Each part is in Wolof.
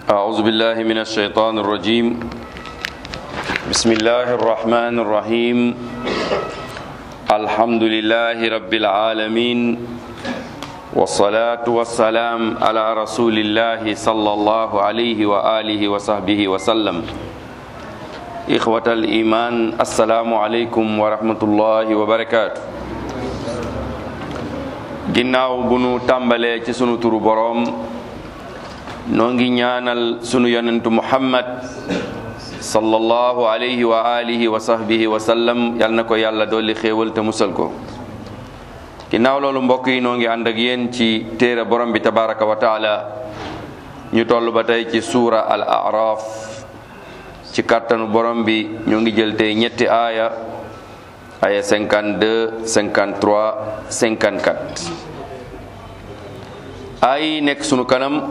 أعوذ بالله من الشيطان الرجيم بسم الله الرحمن الرحيم الحمد لله رب العالمين والصلاة والسلام على رسول الله صلى الله عليه وآله وصحبه وسلم إخوة الإيمان السلام عليكم ورحمة الله وبركاته ginnaaw bu nu tàmbalee ci sunu turu boroom noo ngi ñaanal sunu yonentu muhammad sallallahu alayhi wa alihi wa sahbihi wa sallam yal na ko yàlla dolli xéewal te musal ko ginnaaw loolu mbokk yi noo ngi ànd ak yéen ci téere borom bi tabaraka wa taala ñu toll ba tey ci suura al araf ci kàttanu borom bi ñoo ngi jël tey ñetti aaya aya 52 53 54 ay nekk sunu kanam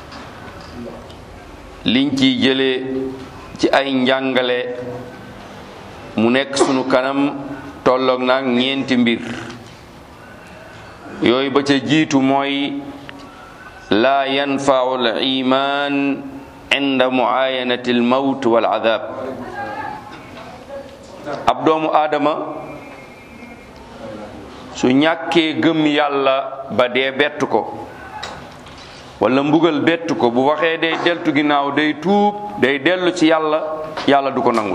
liñ ciy jëlee ci ay njàngale mu nekk sunu kanam tolloog nag ñeenti mbir yooyu ba ca jiitu mooy laa yanfau al iman inda muayanati al mawt wal adab ab doomu aadama su ñàkkee gëm yàlla ba dee bett ko wala mbugal bett ko bu waxee day deltu ginnaaw day tuub day dellu ci yàlla yàlla du ko nangul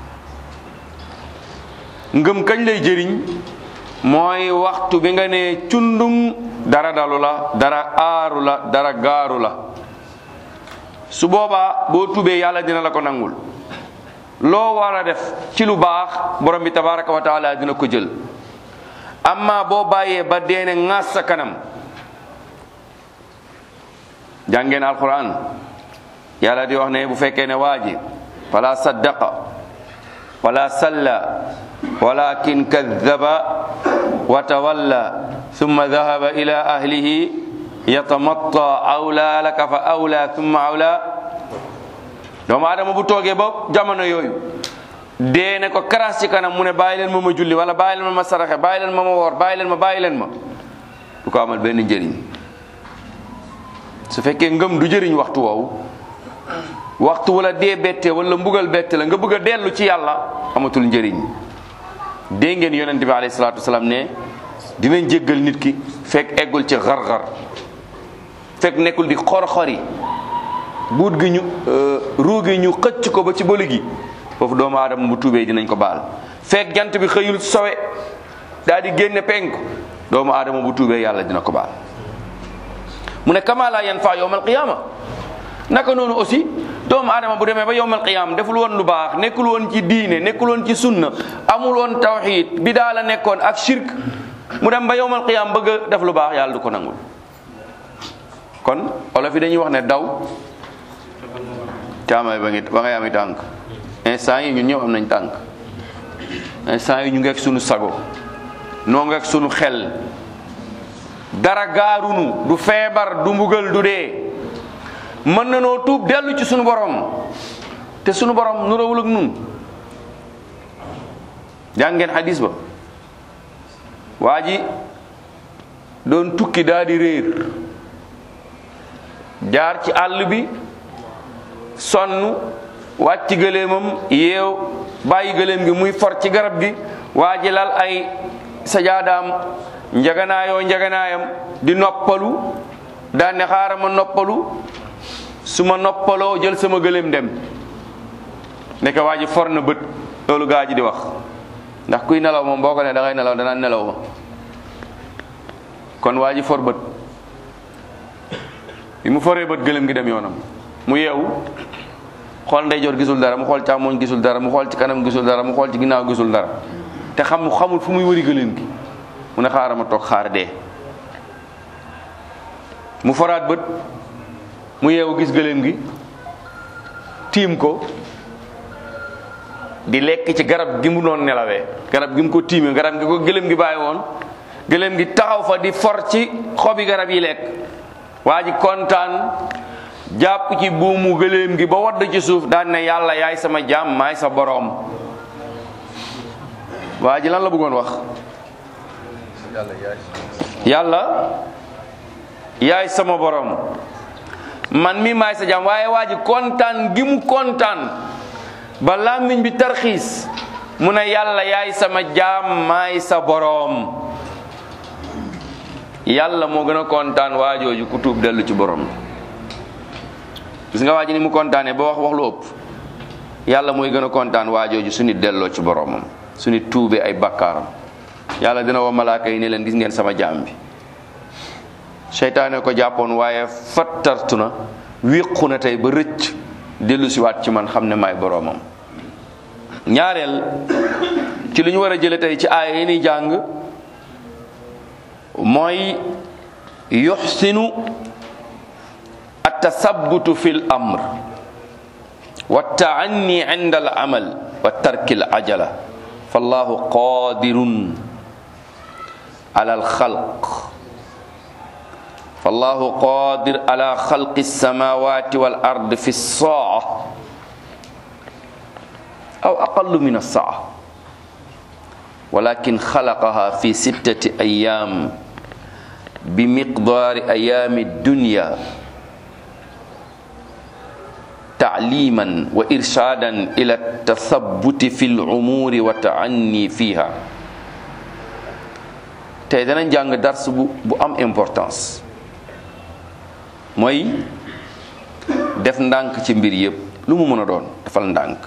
ngëm kañ lay jëriñ mooy waxtu bi nga ne cundum dara dalu la dara aaru la dara gaaru la su boobaa boo tuubee yàlla dina la ko nangul loo war a def ci lu baax borom bi tabaraka wa taala dina ko jël amma boo bàyyee ba deene ŋaas sa kanam jàngeen alquran yàlla di wax ne bu fekkee ne waa ji fala saddaqa wala salla walakin kadaba wa tawalla thumma dhahaba ila ahlihi yatamatta awla laka fa awla thumma awla doomu adama bu toogee ba jamono yooyu dee ne ko karas ci kanam mu ne bàyyi leen ma ma julli wala bàyyi leen ma ma saraxe bàyyi leen ma ma woor bàyyi leen ma bàyyi leen ma du ko amal benn njëriñ su fekkee ngëm du jëriñ waxtu woowu waxtu wala dee bette wala mbugal bette la nga bëgg a dellu ci yàlla amatul njëriñ dégg ngeen yonente bi alayhi salaatu wasalaam ne dinañ jéggal nit ki fekk eggul ci xar-xar fekk nekkul di xor-xori buut gi ñu ruu gi ñu xëcc ko ba ci bëli gi foofu doomu aadama bu tuubee dinañ ko baal fekk jant bi xëyul sowe daal di génne penku doomu aadama bu tuubee yàlla dina ko baal mu ne kama la yanfa yowmal qiyaama naka noonu aussi doomu aadama bu demee ba yowmal qiyaama deful woon lu baax nekkul woon ci diine nekkul woon ci sunna amul woon tawxid bi daa la nekkoon ak shirk mu dem ba yowmal qiyaama bëgg a def lu baax yàlla du ko nangul kon olof yi dañuy wax ne daw caamay ba ngi ba ngay ami tànk instant yi ñun ñëpp am nañ tànk instant yi ñu ngeek sunu sago noo ngeek sunu xel dara gaarunu du feebar du mbugal du dee mën na noo tuub dellu ci sunu borom te sunu borom nurawul ak nun jàngeen xadis ba waa ji doon tukki daa di réer jaar ci àll bi sonn wàcc gëléemam yeew bàyyi gëléem gi muy for ci garab gi waa ji lal ay sajaadaam njaganaayoo njaganaayam di noppalu daan ne xaaral ma noppalu su ma noppaloo jël sama gëléem dem nekk waa ji for na bët loolu gaa ji di wax ndax kuy nelaw moom boo ko ne da ngay nelaw danaa nelaw ma kon waa ji for bët bi mu foree bët gëléem gi dem yoonam mu yeewu xool ndeyjoor gisul dara mu xool càmmoñ gisul dara mu xool ci kanam gisul dara mu xool ci ginnaaw gisul dara te xam xamul fu muy wëri gëléem gi mu ne xaaral ma toog xaar dee mu foraat bët mu yeewu gis gëléem gi tiim ko di lekk ci garab gi mu doon nelawee garab gi mu ko tiimee garab gi ko gëléem gi bàyyi woon gëléem gi taxaw fa di for ci xobi garab yi lekk waa ji kontaan jàpp ci buumu gëléem gi ba wadd ci suuf daan ne yàlla yaay sama jaam maay sa boroom waa ji lan la bëggoon wax yàlla yaay sama borom man mi maay sa jaam waaye waa ji kontaan gi mu kontaan ba làmmiñ bi tarxiis mu ne yàlla yaay sama jaam maay sa boroom yàlla moo gën a kontaan waajooju ku tuub dellu ci borom gis nga waa ji ni mu kontaanee ba wax wax lu ëpp yàlla mooy gën a kontaan waajooju su nit delloo ci boromam su nit tuubee ay bakkaaram yàlla dina woo malaaka yi ne leen gis ngeen sama jaam bi seytaane ko jàppoon waaye fattartu na wéqu na tey ba rëcc dellu si waat ci man xam ne maay boromam ñaareel ci lu ñu war a jële tey ci aaya yi ni jàng mooy yuxsinu التثبت في الأمر والتعني عند العمل وترك العجلة فالله قادر على الخلق فالله قادر على خلق السماوات والأرض في الساعة أو أقل من الساعة ولكن خلقها في ستة أيام بمقدار أيام الدنيا تعليما وإرشادا إلى التثبت في الأمور وتعني فيها tey danañ jàng dars bu bu am importance mooy def ndànk ci mbir yépp lu mu mën a doon defal ndànk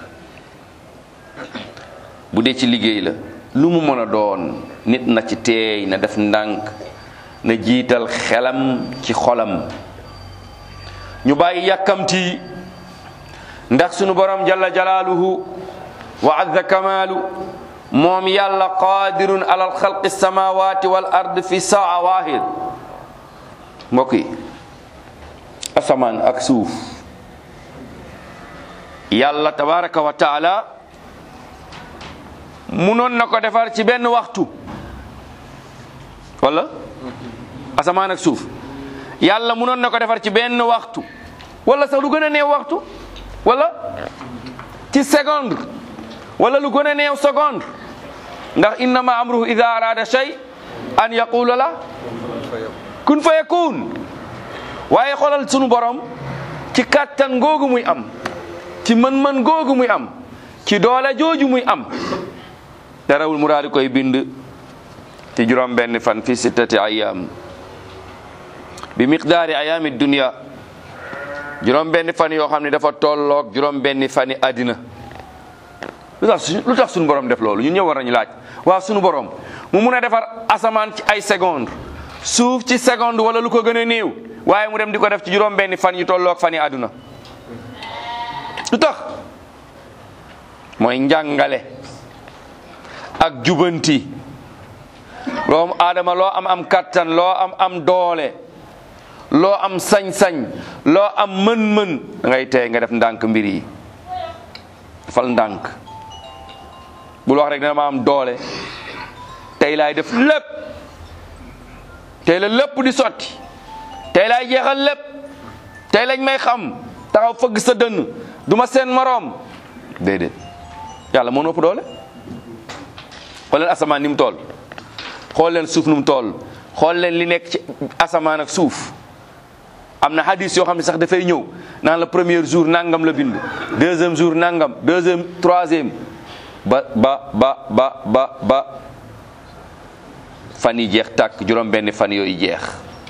bu dee ci liggéey la lu mu mën a doon nit na ci teey na def ndànk na jiital xelam ci xolam ñu bàyyi yàkkamti ndax sunu borom jalla jalaaluhu wa azza kamaalu moom yàlla qaadirun alal xalqi samawati wal ard fi saa waahid mbokk yi asamaan ak suuf yàlla tabaraka wa taala munoon na ko defar ci benn waxtu wala asamaan ak suuf yàlla munoon na ko defar ci benn waxtu wala sax lu gën a néew waxtu wala ci seconde wala lu gën a néew seconde ndax innama amruhu ida arada shay an yaqula la kun fa yakun waaye xoolal sunu borom ci kàttan googu muy am ci mën-mën googu muy am ci doole jooju muy am darawul mu daal di koy bind ci juróom benn fan fi sittati ayam bi miqdaari ayaami dunya juróom benn fan yoo xam ne dafa tolloog juróom benn fani àddina lu tax lu tax suñu borom def loolu ñun ñëw war nañu laaj waaw suñu borom mu mun a defar asamaan ci ay seconde suuf ci seconde wala lu ko gën a néew waaye mu dem di ko def ci juróom benn fan yu tolloog fani àdduna lu tax mooy njàngale ak jubanti loo aadama loo am am kattan loo am am doole loo am sañ-sañ loo am mën-mën da ngay tey nga def ndànk mbir yi fal ndànk bul wax rek dama am doole tey laay def lépp tey la lépp di sotti tey laay jeexal lépp tey lañ may xam taxaw fëgg sa dënn du ma seen moroom déedéet yàlla moo ëpp doole xool leen asamaan ni mu tool xool leen suuf nu mu tool xool leen li nekk ci asamaan ak suuf am na hadis yoo xam ne sax dafay ñëw naan la premier jour nangam la bind deuxième jour nangam deuxième troisième ba ba ba ba ba ba fan yi jeex tàkk juróom benn fan yooyu jeex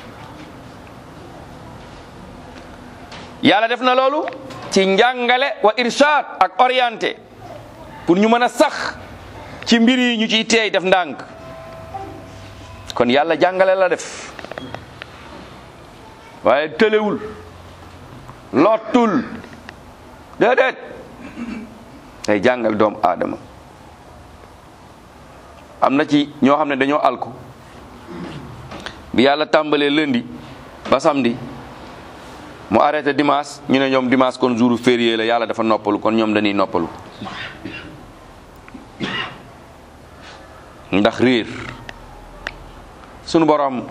yàlla def na loolu ci njàngale wa irshad ak orienté pour ñu mën a sax ci mbir yi ñu ciy teey def ndànk kon yàlla jàngale la def waaye tëlewul lottul déedéet day jàngal doomu aadama am na ci ñoo xam ne dañoo alku bi yàlla tàmbalee lundi ba samedi mu arrêté dimanche ñu ne ñoom dimanche kon jour férié la yàlla dafa noppalu kon ñoom dañuy noppalu ndax réer sunu borom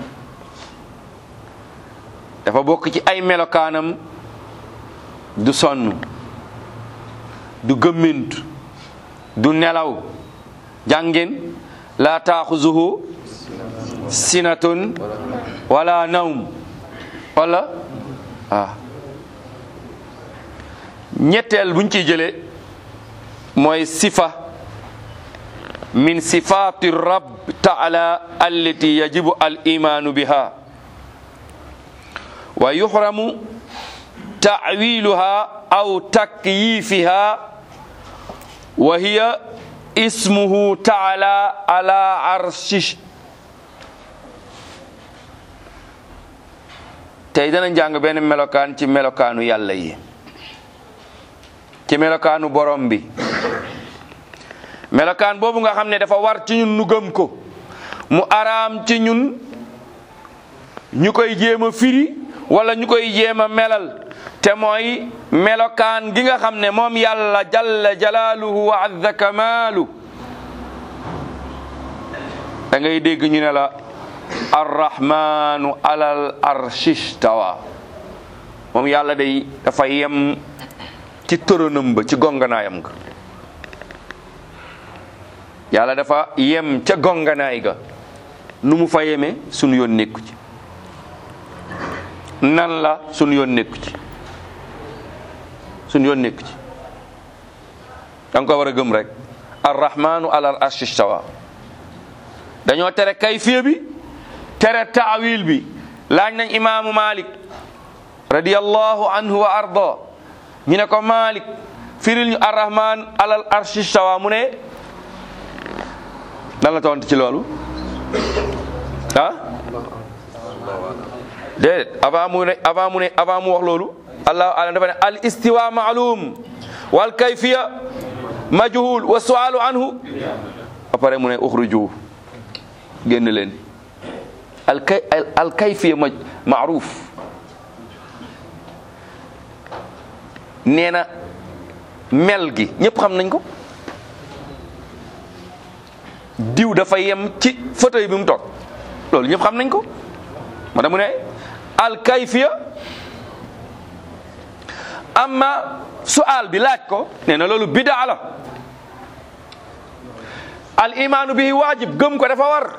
dafa bokk ci ay melokaanam du sonn du gëmmint du nelaw jàngeen laa taaxuzuhu sinatun wala nawm wala ah ñetteel buñ ciy jële mooy sifa min sifati rabb taala allati yajibu al imanu biha wa yuhramu ta'wiluha aw takyifiha wa hiya ismuhu taala ala arshi tey dana jàng benn melokaan ci melokaanu yàlla yi ci melokaanu borom bi melokaan boobu nga xam ne dafa war ci ñun nu gëm ko mu araam ci ñun ñu koy jéem a firi wala ñu koy jéem a melal te mooy melokaan gi nga xam ne moom yàlla jalla jalaaluhu wa azza kamaalu da ngay dégg ñu ne la arrahmanu alal arshistawa moom yàlla day dafa yem ci tëronam ba ci gonganaayam ga yàlla dafa yem ca gonganaay ga nu mu fa yeme sunu yoon nekku ci nan la sunu yoon nekku ci sunu yoon nekku ci da nga ko war a gëm rek arrahmanu alal arshistawa dañoo tere kayfiya bi tere taawil bi laaj nañ imaamu malik radiyallahu anhu wa arda ñu ne ko malik firil ñu arrahman alal arshi stawa mu ne nan la tontu ci loolu ah déedéet avant mu ne avant mu ne avant mu wax loolu allahu alam dafa ne al istiwa maalum wal kayfiya majhul wa sualu anhu après mu ne uxruju génn leen al kay al kayfiya ma maaruf nee na mel gi ñëpp xam nañ ko diw dafa yem ci fauteuil bi mu toog loolu ñëpp xam nañ ko ma mu ne al kayfiya amma sual bi laaj ko nee na loolu bidaa la al imaanu bihi waajib gëm ko dafa war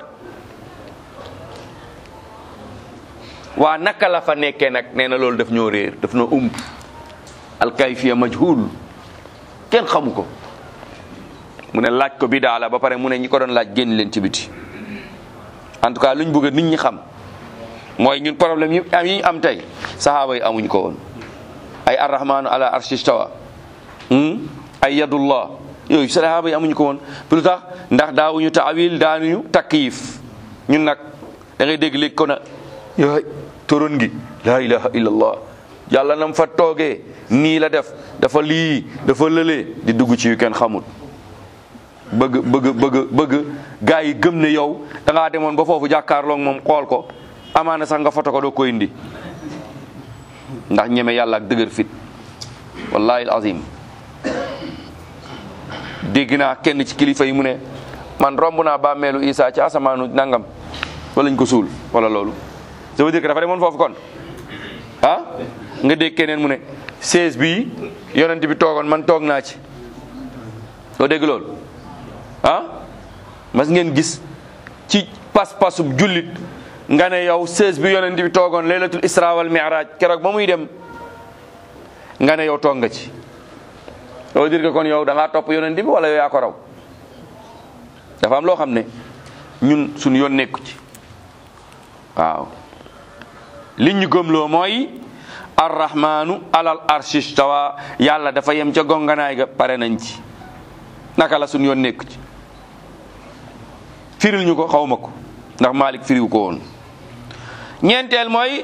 waa naka la fa nekkee nag nee na loolu daf ñoo réer daf ñoo umb alkayfiya majhul kenn xamu ko mu ne laaj ko bidaa la ba pare mu ne ñi ko doon laaj génn leen ci biti en tout cas luñ bëgg nit ñi xam mooy ñun problème yi am yi ñu am tey sahaaba yi amuñ ko woon ay arrahmanu ala arshi stawa ay yadullah yooyu sahaaba yi amuñ ko woon lu tax ndax daawuñu taawil daanuñu takyif ñun nag da ngay dégg léegi ko na yaay toron gi laa ilaha illallah yàlla nam fa toogee nii la def dafa lii dafa lëlee di dugg ci yu kenn xamul bëgg bëgg bëgg bëgg gaa yi gëm ne yow da ngaa demoon ba foofu jàkkaarloog moom xool ko amaana sax nga foto ko doo ko indi ndax ñeme yàlla ak dëgër fit wallahi azim dégg naa kenn ci kilifa yi mu ne man romb naa bàmmeelu Isa ci asamaanu nangam wala ñu ko suul wala loolu ça veut dire que dafa demoon foofu kon ah nga dégg keneen mu ne 16 bii yonent bi toogoon man toog naa ci doo dégg loolu ah mas ngeen gis ci pas-pasub jullit nga ne yow 16 bi yonent bi toogoon laylatul isra wal mi'raj keroog ba muy dem nga ne yow toog nga ci ça veut dire que kon yow da ngaa topp yonent bi wala yow yaa ko raw dafa am loo xam ne ñun suñu yoon nekku ci waaw li ñu gëmloo mooy arrahmanu alal arshi stawa yàlla dafa yem ca gonganaay ga pare nañ ci naka la suñu yoon nekku ci firil ñu ko xawma ko ndax Malik firiw ko woon ñeenteel mooy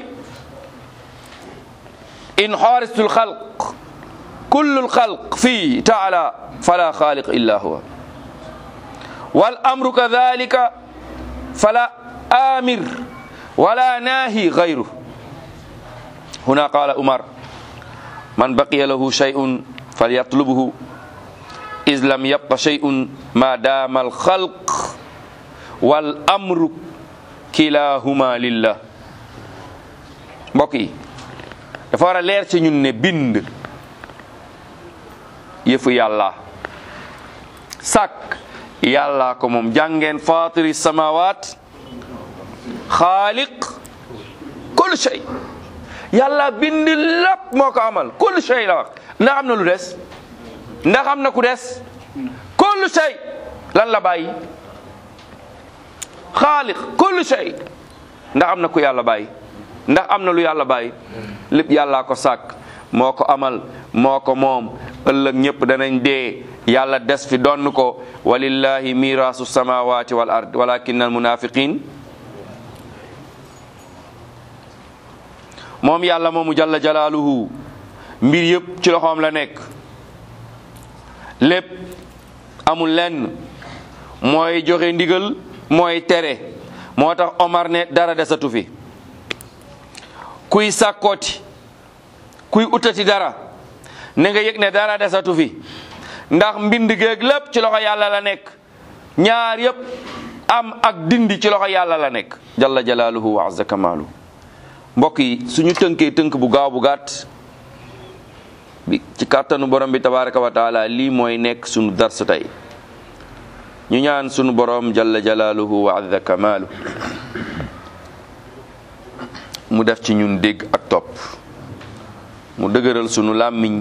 in xaaristul xalq kullul xalq fii taala fala xaaliq illa huwa wal amru kadalika fala amir wala naahi gayru huna qala umar man baqiya lahu shay'un falyatlubhu iz lam yabqa shay'un ma dama alxalq wal amru kilahuma lillah mbokk yi dafa war a leer ci ñun ne bind yëfu yàlla sàkk yàlla ko moom jàngeen fatiri samawat xaaliq kul shay yàlla bind lépp moo ko amal kullu shay la wax ndax am na lu des ndax am na ku des kullu shay lan la bàyyi xaaliq kullu shay ndax am na ku yàlla bàyyi ndax am na lu yàlla bàyyi lépp yàllaa ko sàkk moo ko amal moo ko moom ëllëg ñëpp danañ dee yàlla des fi donn ko walillahi mirasu samawati wal ard walakin al munafiqin moom yàlla moomu jalla jalaaluhu mbir yëpp ci loxoom la nekk lépp amul lenn mooy joxe ndigal mooy tere moo tax Omar ne dara desatu fi kuy sàkkooti kuy utati dara ne nga yëg ne dara desatu fi ndax mbind géeg lépp ci loxo yàlla la nekk ñaar yëpp am ak dindi ci loxo yàlla la nekk jalla jalaaluhu wa azza kamaalu mbokk yi suñu tënkee tënk bu gaaw bu gàtt bi ci kàttanu borom bi tabaraka wa taala lii mooy nekk suñu darsu tey ñu ñaan sunu borom jalla jalaaluhu wa azza kamaalu mu def ci ñun dégg ak topp mu dëgëral sunu làmmiñ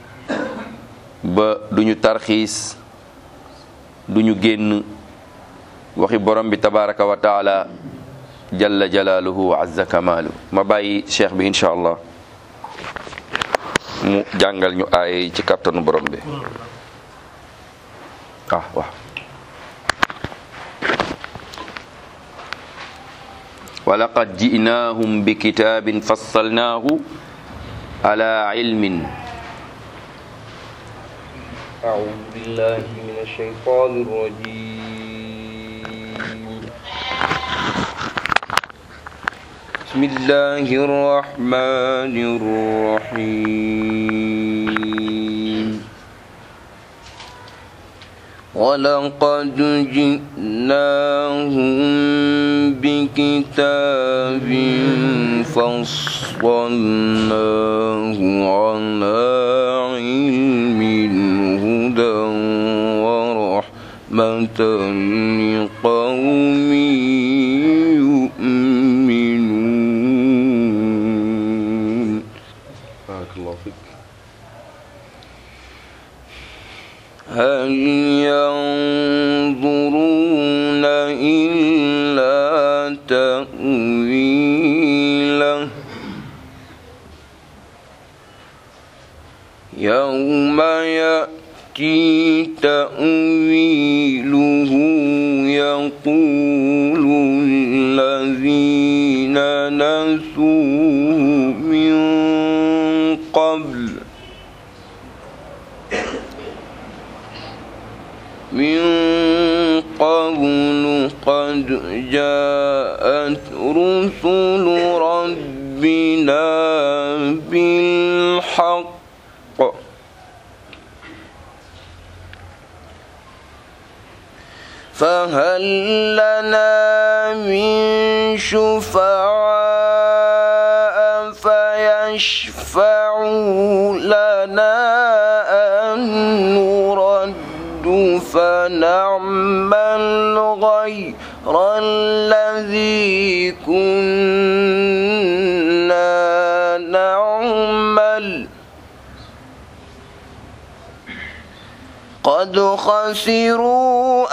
ba duñu tarxiis duñu génn waxi borom bi tabaraka wa taala jalla jalaaluhu wa azza kamaalu ma bàyyi cheikh bi incha allah mu jàngal ñu aay ci kàttanu borom bi ah waaw ولقد جئناهم بكتاب فصلناه على علم أعوذ بالله من الشيطان الرجيم بسم الله الرحمن الرحيم ولقد جئناهم بكتاب فصلناه على علم هدى ورحمة لقوم يؤمنون بارك الله فيك هل ينظرون إلا تأويله يوم يأتي تأويله يقول الذين نسوه من قبل من قبل قد جاءت رسل ربنا بالحق فهل لنا من شفعاء فيشفعوا لنا أن نرد فنعمل غير الذي كنا نعمل قد خسروا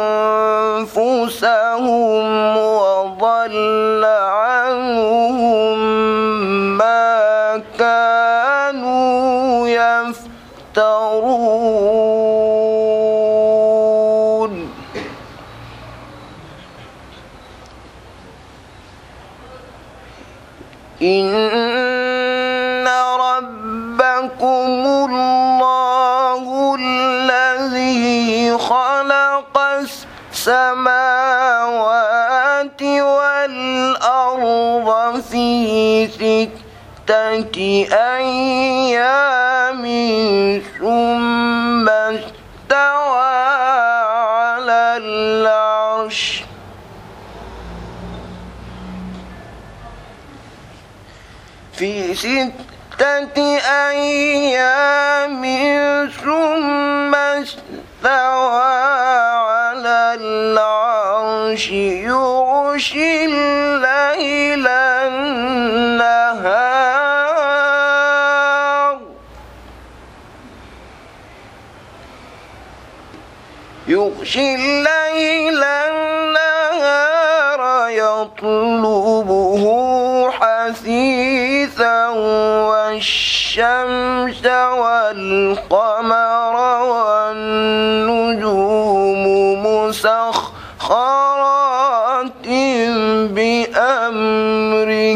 أنفسهم وضل عنهم ما كانوا يفترون إن ربكم الله الذي خلق السماوات والأرض في ستة أيام ثم استوى على العرش في ستة أيام ثم استوى على العرش يغشي الليل النهار يغشي الليل النهار يطلبه حثيثا والشمس والقمر والنجوم مسخرات بأمره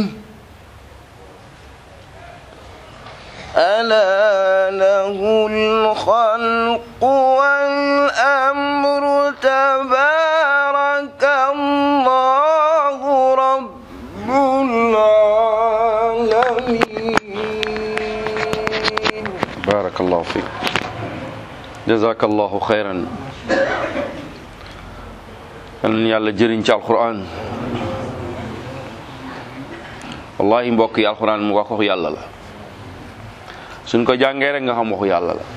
ألا له الخلق والأمر تبارك الله رب العالمين barakallahu fik jazakallahu xayran yal na yàlla jëriñ ci alquran wallahi mbokk yi alquran mu wax waxu yàlla la suñ ko jàngee rek nga xam waxu yàlla la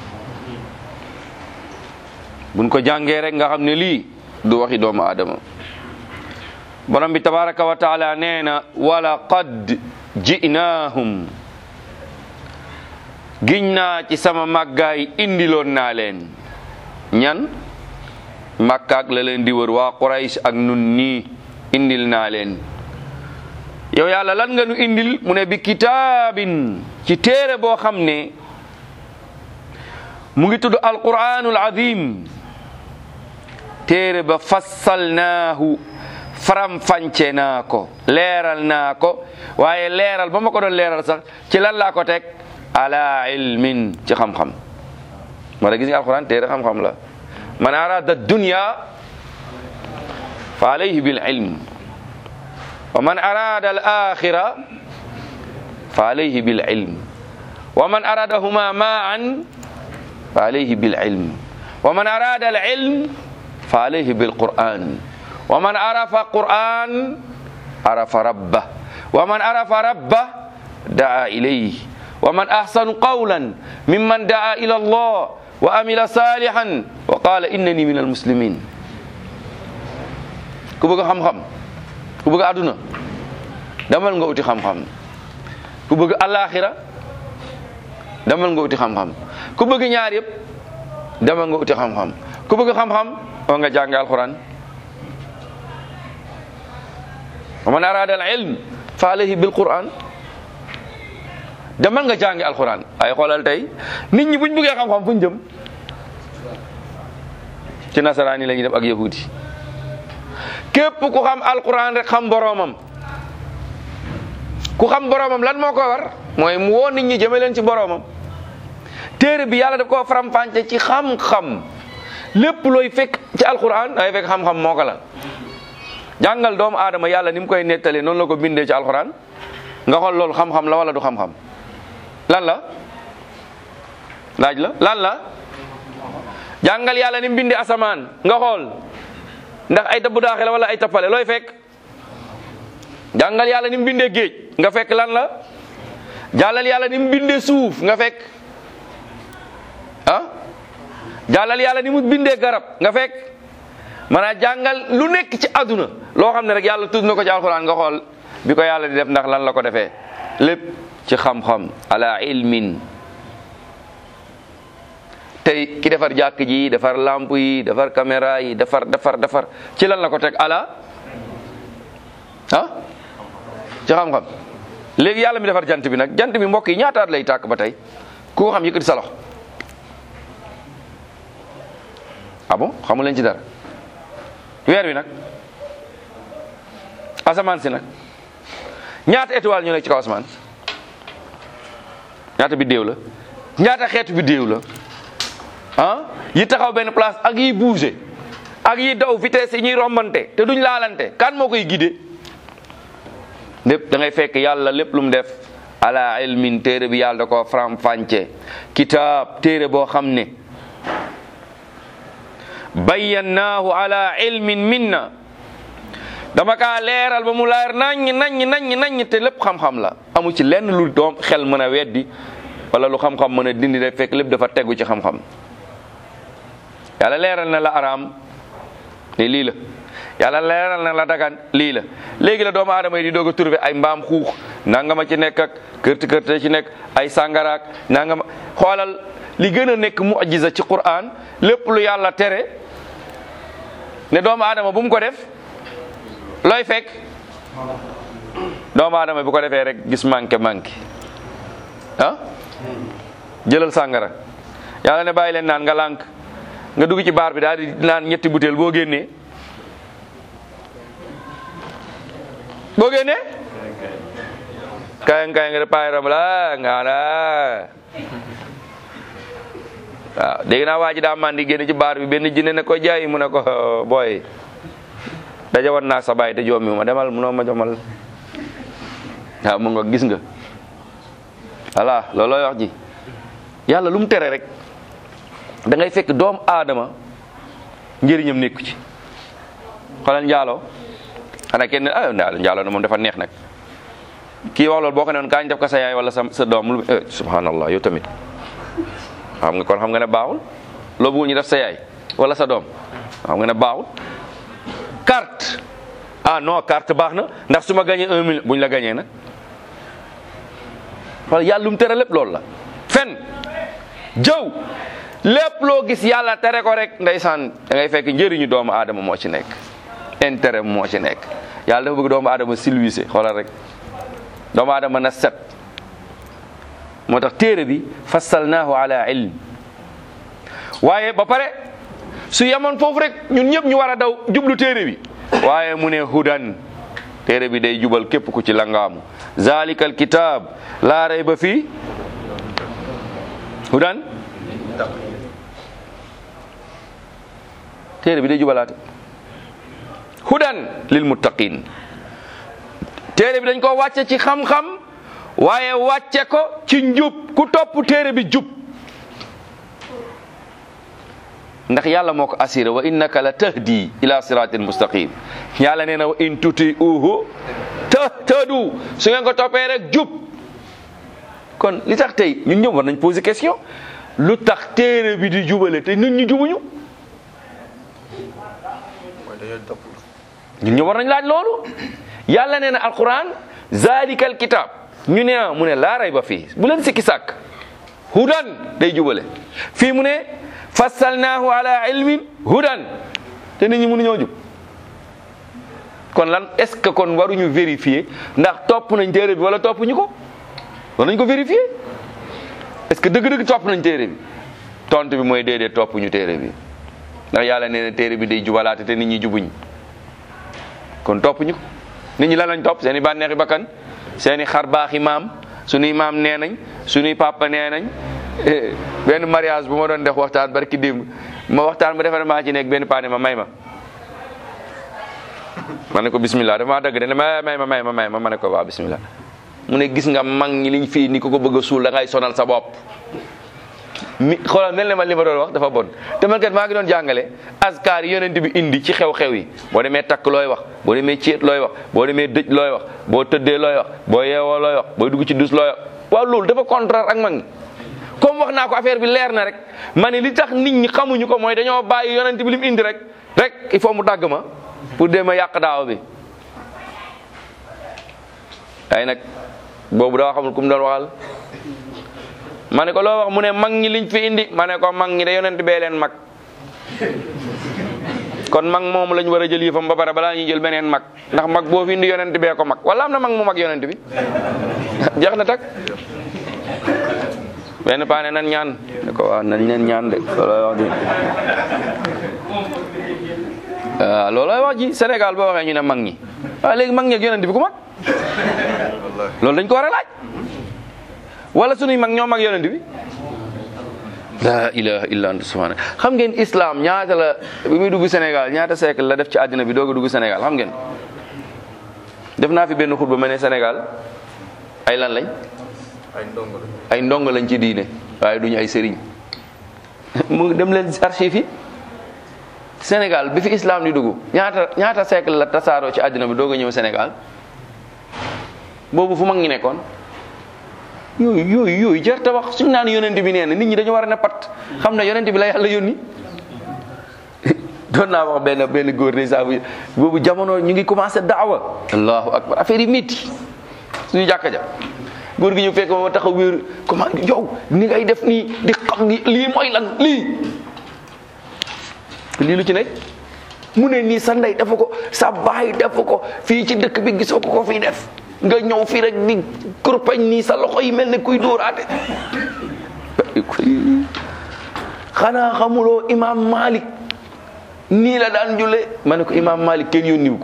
buñ ko jàngee rek nga xam ne lii du waxi doomu aadama borom bi tabaraka wa taala nee na wala qad ji'naahum giñ naa ci sama màggaay indiloon naa leen ñan màkkaak la leen di wër waa Quraysh ak nun nii indil naa leen yow yàlla lan nga nu indil mu ne bi kitaabin ci téere boo xam ne mu ngi tudd alquranul azim téere ba fassalnaahu faram fance naa ko leeral naa ko waaye leeral ba ma ko doon leeral sax ci lan laa ko teg ala ilmin ci xam-xam moo tax gis nga alquran téere xam-xam la man arada dunya fa alayhi bil ilm wa man arada al axira fa alayhi bil ilm wa man aradahuma maan fa alayhi bil ilm wa man arada al ilm fa alayhi bil quran wa man arafa quran arafa rabbah wa man arafa rabbah daa ilayhi wa man ahsanu qawlan mimman daa ila allah wa amila salihan wa qala innani min almuslimin ku bëgg xam-xam ku bëgg àdduna demal nga uti xam-xam ku bëgg alaxira demal nga uti xam-xam ku bëgg ñaar yëpp demal nga uti xam-xam ku bëgg xam-xam wa nga jàng alquran wa man arada al ilm fa alayhi bil quran demal nga jàngi alquran ay xoolal tey nit ñi buñ bëggee xam-xam fuñ jëm ci nasaraan yi la ñuy def ak yahudi képp ku xam alquran rek xam boroomam ku xam boroomam lan moo ko war mooy mu woo nit ñi jëme leen ci boroomam téere bi yàlla daf koo faram-fàcce ci xam-xam lépp looy fekk ci alquran ay fekk xam-xam moo ko la jàngal doomu aadama yàlla ni mu koy nettalee noonu la ko bindee ci alquran nga xool loolu xam-xam la wala du xam-xam lan la laaj la lan la jàngal yàlla ni mu bindee asamaan nga xool ndax ay tabbu daaxe la wala ay tappale looy fekk jàngal yàlla ni mu bindee géej nga fekk lan la jàllal yàlla ni mu bindee suuf nga fekk ah jàllal yàlla ni mu bindee garab nga fekk maanaam jàngal lu nekk ci àdduna loo xam ne rek yàlla tudd na ko ci alxuraan nga xool bi ko yàlla di def ndax lan la ko defee lépp ci xam-xam ala ilmin tey ki defar jàkk ji defar lamp yi defar caméra yi defar defar defar ci lan la ko teg ala ah ci xam-xam léegi yàlla mi defar jant bi nag jant bi mbokk yi ñaataat lay tàkk ba tey ku ko xam yëkkati sa loxo ah bon xamu leen ci dara weer wi nag asamaan si nag ñaata étoile ñu nekk ci kaw asamaan ñaata biddéew la ñaata xeetu biddéew la ah yi taxaw benn place ak yi bouger ak yi daw vitesse yi ñuy rombante te duñ laalante kan moo koy guider lépp da ngay fekk yàlla lépp lu mu def ala ilmin téere bi yàlla da ko faram fànce kitaab téere boo xam ne bayyannaahu ala ilmin minna dama kaa leeral ba mu leer naññ naññ naññ naññ te lépp xam-xam la amu ci lenn lu doom xel mën a weddi wala lu xam-xam mën a dindi day fekk lépp dafa tegu ci xam-xam yàlla leeral na la araam ne lii la yàlla leeral na la dagan lii la léegi la doomu aadama yi di doog a trouvé ay mbaam xuux nangama ci nekk ak kërti kërte ci nekk ay sàngaraak nangama xoolal li gën a nekk mu'jiza ci Qur'an lépp lu yàlla tere ne doomu aadama bu mu ko def looy fekk doomu aadama bu ko defee rek gis manqué manqué ah jëlal sàngara yàlla ne bàyyi leen naan nga lànk nga dugg ci baar bi daal di naan ñetti butéel boo génnee boo génnee kaay kaay nga de paay ram la nga la waaw dégg naa waa ji daa mandi génn ci baar bi benn jinne ne ko jaay mu ne ko booy daja wan naa sa baay te joomi ma demal munoo ma jomal waaw mu nga gis nga voilà loolooy wax ji yàlla lu mu tere rek da ngay fekk doom aadama njëriñam nekku ci xoolal njaaloo xanaa kenn ah njaaloo na moom dafa neex nag kii wax loolu boo ko ne woon kaañ def ko sa yaay wala sa sa doom lu subhanallah yow tamit xam nga kon xam nga ne baaxul loo bëggul ñu def sa yaay wala sa doom xam nga ne baaxul carte ah non carte baax na ndax su ma gagné un million buñ la gagné nag wala yàlla lu mu tere lépp loolu la fen jëw lépp loo gis yàlla tere ko rek ndeysaan da ngay fekk njëriñu doomu aadama moo ci nekk intérêt moo ci nekk yàlla dafa bëgg doomu aadama silwise xoolal rek doomu aadama na set moo tax téere bi fassalnaahu ala ilm waaye ba pare su yemoon foofu rek ñun ñëpp ñu war a daw jublu téere bi waaye mu ne hudan téere bi day jubal képp ku ci langaamu zalika alkitab laa rayba fii hudan téere bi day jubalaate hudan lil muttaqin téere bi dañ ko wàcce ci xam-xam waaye wàcce ko ci njub ku topp téere bi jub ndax yàlla moo ko assuré wa innaka la tahdi ila siratin mustaqim yàlla nee na wa in tuti uhu tahtadu su ngeen ko toppee rek jub kon li tax tey ñun ñëpp war nañ poser question lu tax téere bi di jubale te nit ñi jubuñu ñun ñëpp war nañ laaj loolu yàlla nee na alquran zalikal kitab ñu ne mu ne laa rayba fii bu leen sikki sàkk hudan day jubale fii mu ne fassalnaahu ala ilmin hudan te nit ñi mënuñoo jub kon lan est ce que kon waruñu vérifier ndax topp nañ téere bi wala topp ñu ko war nañ ko vérifier est ce que dëgg-dëgg topp nañ téere bi tontu bi mooy déedéet topp ñu téere bi ndax yàlla nee na téere bi day jubalaate te nit ñi jubuñ kon topp ñu ko nit ñi lan lañ topp seen i bànneexi bakkan seen i xar baaxi maam suñuy maam nee nañ suñuy papa nee nañ benn mariage bu ma doon def waxtaan barki démb ma waxtaan ma defe maa ci nekk benn paane ma may ma ma ne ko bismillah dafa maa dëgg de ma may ma may ma may ma ma ne ko waaw bismillah mu ne gis nga mag ñi liñ fii ni ko ko bëgg a suul da ngay sonal sa bopp mi xoolal mel ne ma li ma doon wax dafa bon te man kat maa ngi doon jàngale askar yi yonent bi indi ci xew-xew yi boo demee takk looy wax boo demee ceet looy wax boo demee dëj looy wax boo tëddee looy wax boo yeewoo looy wax booy dugg ci dus looy wax waaw loolu dafa contraire ak mag ñi comme wax naa ko affaire bi leer na rek ma ne li tax nit ñi xamuñu ko mooy dañoo bàyyi yonent bi li mu indi rek rek il faut mu dagg ma pour dem a yàq daaw bi ay nag boobu daa xamul ku mu doon waxal ma ne ko loo wax mu ne mag ñi liñ fi indi ma ne ko mag ñi de yonent bee leen mag kon mag moom lañ war a jël yëfam ba pare balaa ñuy jël beneen mag ndax mag boo fi indi yonent bee ko mag wala am na mag mu mag yonent bi jeex na tak benn paane nan ñaan ne ko waaw nañ leen ñaan de loolooy wax ji waaw loolooy wax ji Sénégal boo waxee ñu ne mag ñi waaw léegi mag ñi ak yonent bi ku mag loolu dañ ko war a laaj wala sunuy mag ñoo mag yonent bi la ilaha illa anta subhanak xam ngeen islam ñaata la bi muy dugg Sénégal ñaata siècle la def ci àddina bi doog a dugg Sénégal xam ngeen def naa fi benn xutba ma ne Sénégal ay lan lañ ay ndongo lañ ci diine waaye duñu ay sëriñ mu dem leen archive yi Sénégal bi fi islam di dugg ñaata ñaata siècle la tasaaroo ci àddina bi doog a ñëw Sénégal boobu fu mag ñi nekkoon yooyu yooyu yooyu jar ta wax suñu naan yonent bi nee na nit ñi dañu war a ne pat xam ne yonent bi la yàlla yónni doon naa wax benn benn góor de saa boobu jamono ñu ngi commencé daawa allahu akbar affaire yi métti suñu jàkka ja góor gi ñu fekk ma taxaw wéer comment yow ni ngay def nii di xam ni lii mooy lan lii lii lu ci nekk mu ne nii sa ndey dafa ko sa baay dafa ko fii ci dëkk bi gisoo ko ko fii def nga ñëw fii rek di kurpañ nii sa loxo yi mel ne kuy dóoraate xanaa xamuloo imam malik nii la daan julle ma ne ko imam malik kenn yónniwu ko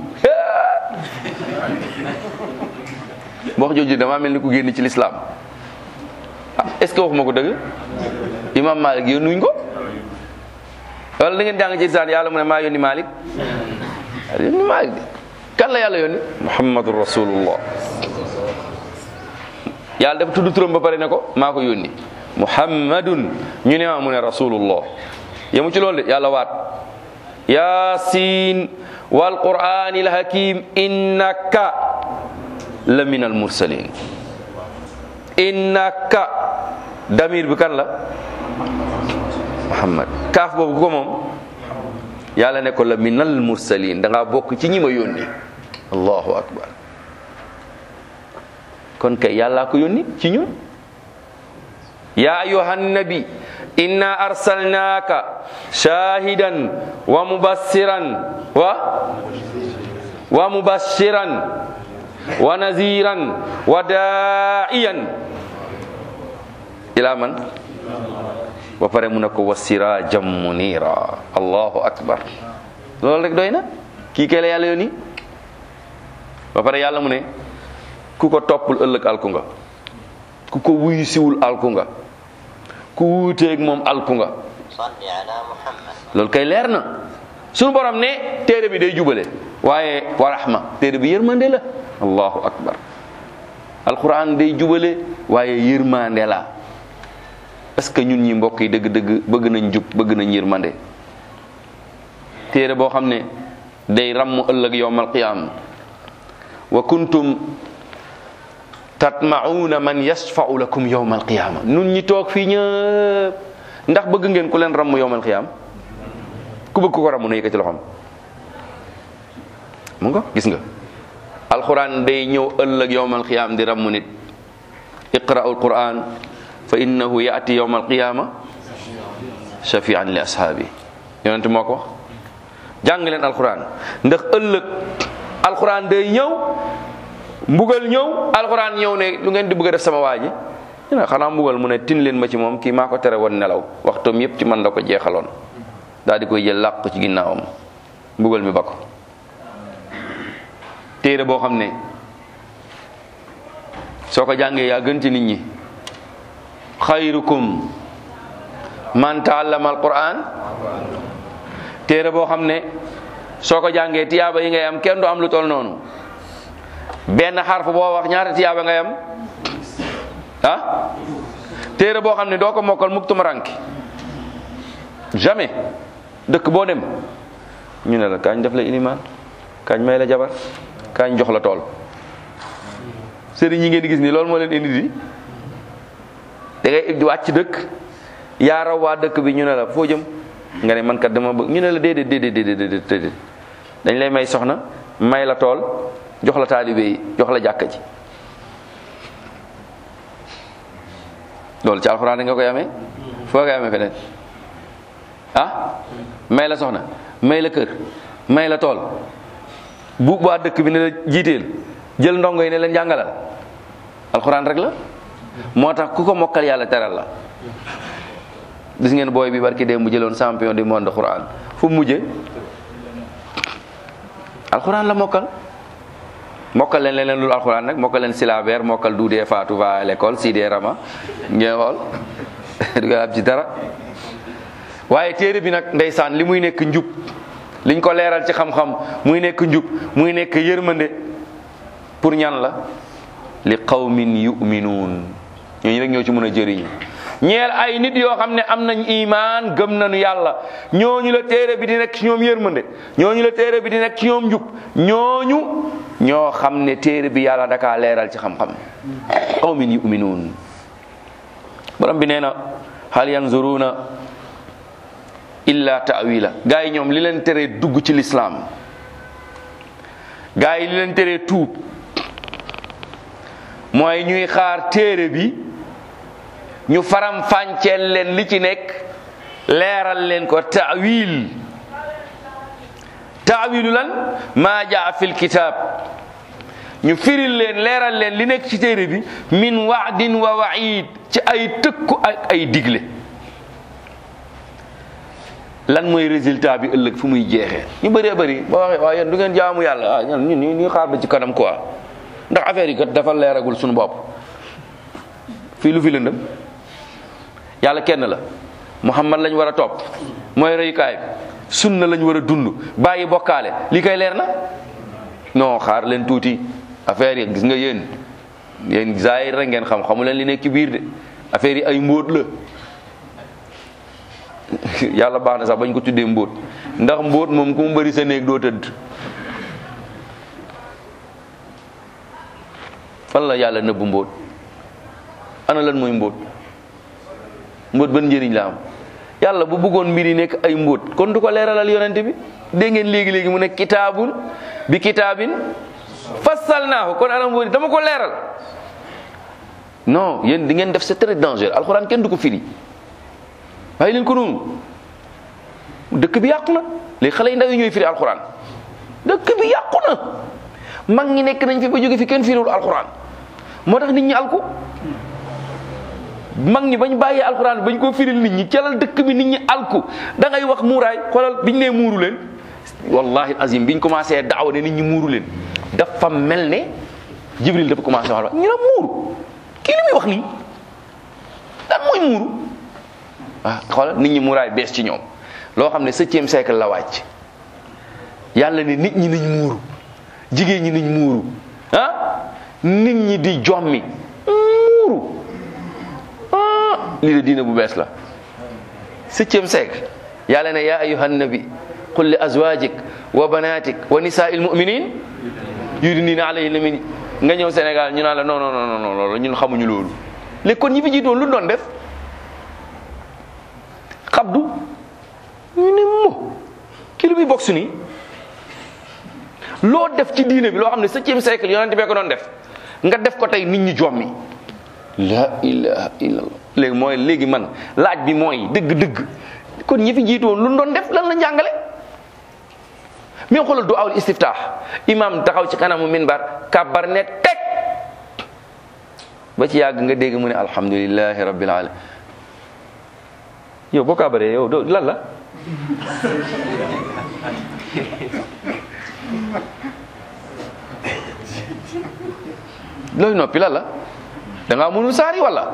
wax jooju damaa mel ni ku génn ci lislaam ah est ce que waxuma ko dëgg imam malik yónnuñ ko wala da ngeen jàng ci isaan yàlla mu ne maa yónni malik yónni malik de kan la yàlla yónni muhammadu rasulullah yàlla dafa tudd turam ba pare ne ko maa ko yónni muhammadun ñu ne ma mu ne rasulullah yemu ci loolu de yàlla waat yasin wal qur'anil hakim innaka la min al mursalin innaka damir bi kan la muhammad kaaf boobu ku ko moom yàlla ne ko la min al mursalin da ngaa bokk ci ñi ma yónni allahu akbar kon kay yàllaa ko yónni ci ñun ya ayuha nabi inna arsalnaka shahidan wa mubassiran wa wa mubashiran wa naziran wa da'iyan ila man ba pare mu ne ko wa sirajan munira allahu akbar loolu rek doy na kii kay la yàlla yónni ba pare yàlla mu ne ku ko toppul ëllëg alku nga ku ko wuyu siwul alku nga ku wuuteeg moom alku nga صل على محمد loolu kay leer na suñu borom ne téere bi day jubale waaye wa rahma téere bi yërmande la allahu akbar alquran day jubale waaye yërmande la est-ce que ñun ñi mbokk yi dëgg-dëgg bëgg nañ jub bëgg nañ yërmande téere boo xam ne day ramm ëllëg yowmal qiyam wa kuntum tatma'una man yashfa'u lakum yowmal qiyama nun ñi toog fii ñëpp ndax bëgg ngeen ku leen ramm yowmal qiyam ku bëgg ku ko ramm na yëkkati loxoom mu nga gis nga alquran day ñëw ëllëg yowmal qiyam di ramm nit iqra'u alquran fa innahu ya'ti yowmal qiyama shafi'an li ashaabi yonente moo ko wax jàng leen alquran ndax ëllëg alquran day ñëw mbugal ñëw alquran ñëw ne lu ngeen di bëgg a def sama waa ji ñu ne xanaa mbugal mu ne tin leen ma ci moom kii maa ko tere woon nelaw waxtoom yépp ci man la ko jeexaloon daal di koy jël làq ko ci ginnaawam mbugal mi ba ko téere boo xam ne soo ko jàngee yaa gën ci nit ñi xayrukum man taallama alquran téere boo xam ne soo ko jàngee tiyaaba yi ngay am kenn du am lu tol noonu benn xarf boo wax ñaata tiyaaba ngay am ah téere boo xam ne doo ko mokkal mukk tumuranke jamais dëkk boo dem ñu ne la kañ def la ilimaan kañ may la jabar kañ jox la tool sëriñ yi ngeen di gis nii loolu moo leen indi di da ngay di wàcc dëkk yaa raw waa dëkk bi ñu ne la foo jëm nga ne man kat dama bëgg ñu ne la déedéet déedéet déedéet déedéet dañ lay may soxna may la tool jox la taalibe yi jox la jàkka ji loolu ci alxuraan nga koy amee foo koy amee feneen ah may la soxna may la kër may la tool bu waa dëkk bi ne la jiiteel jël ndongo yi ne leen jàngalal alxuraan rek la moo tax ku ko mokkal yàlla teral la gis ngeen booy bi barki dee mu jëloon champion du monde xuraan fu mu mujjee alxuraan la mokkal mokkal leen leneen lu alxuraan nag mokkal leen silabeer mokkal duudee faatu va à l'école si dee rama ngeen xool du ko am ci dara waaye téere bi nag ndeysaan li muy nekk njub liñ ko leeral ci xam-xam muy nekk njub muy nekk yërmande pour ñan la li qawmin yuminuun ñooñu rek ñoo ci mën a jëriñu ñeel ay nit yoo xam ne am nañ imaan gëm nañu yàlla ñooñu la téere bi di nekk ci ñoom yërmande ñooñu la téere bi di nekk ci ñoom njub ñooñu ñoo xam ne téere bi yàlla dakaa leeral ci xam-xam qawmin yuminuun borom bi nee na hal yanzuruna illa ta'wila gaa yi ñoom li leen teree dugg ci lislaam gaa yi li leen teree tuub mooy ñuy xaar téere bi ñu faram fànceel leen li ci nekk leeral leen ko ta'wil taawilu lan maa jaa fil kitaab ñu firil leen leeral leen li nekk ci téere bi min waadin wa waid ci ay tëkku ak ay digle lan mooy résultat bi ëllëg fu muy jeexee ñu bëree bëri ba waxee waaw yéen du ngeen jaamu yàlla ah ñun ñu ñu xaar ba ci kanam quoi ndax affaire yi kat dafa leeragul suñu bopp fii lu fi lëndëm yàlla kenn la muhammad lañ war a topp mooy royukaay bi sunna lañ war a dund bàyyi bokkaale li koy leer na non xaar leen tuuti affaire yi gis nga yéen yéen zaahir rek ngeen xam xamu leen li nekk ci biir de affaire yi ay mbóot la yàlla baax na sax bañ ko tuddee mbóot ndax mbóot moom ku mu bëri sa néeg doo tëdd fan la yàlla nëbbu mbóot ana lan mooy mbóot mbóot ban njëriñ la am yàlla bu bëggoon mbir yi nekk ay mbóot kon du ko leeralal yonente bi dégg ngeen léegi-léegi mu ne kitaabun bi kitaabin fassalnaahu kon ana mbóot dama ko leeral non yéen di ngeen def c'est très dangereux alxuraan kenn du ko firi waaye leen ko noonu dëkk bi yàqu na léegi xale yi ndaw yi ñooy firi alxuraan dëkk bi yàqu na mag ñi nekk nañ fi ba jóge fi kenn firiwul alxuraan moo tax nit ñi alku mag ñi bañ bàyyee alxuraan bañ koo firil nit ñi calal dëkk bi nit ñi alku da ngay wax muuraay xoolal biñ nee muuru leen wallahi azim biñ commencé daaw ne nit ñi muuru leen dafa mel ne jibril dafa commencé wax ñu ne muuru kii li muy wax nii lan mooy muuru ah xoolal nit ñi muuraay bees ci ñoom loo xam ne septième siècle la wàcc yàlla ne nit ñi nañ muuru jigéen ñi nañ muuru ah nit ñi di jommi muuru ah lii de diina bu bees la septième siècle yàlla ne yaa ayuha nabi qul li azwajik wa banatik wa nisaa'il mu'minin yudnina alayhinna min nga ñëw Sénégal ñu naan la non non non non loolu ñun xamuñu loolu léegi kon ñi fi jiitoon lu doon def xabdu ñu ne mo ki lu muy bokk su nii loo def ci diine bi loo xam ne septième siècle yonente bee ko doon def nga def ko tey nit ñi jommi la ilaha illallah léegi mooy léegi man laaj bi mooy dëgg-dëgg kon ñi fi jiitoon lu doon def lan la njàngale mais xoolal du awul istiftaax imam taxaw ci kanamu minbar kàbbar ne teg ba ci yàgg nga dégg mu ne alhamdulillahi rabbil alamin yow boo kàbbaree yow doo lan la looy noppi lan la da ngaa mënul saari wala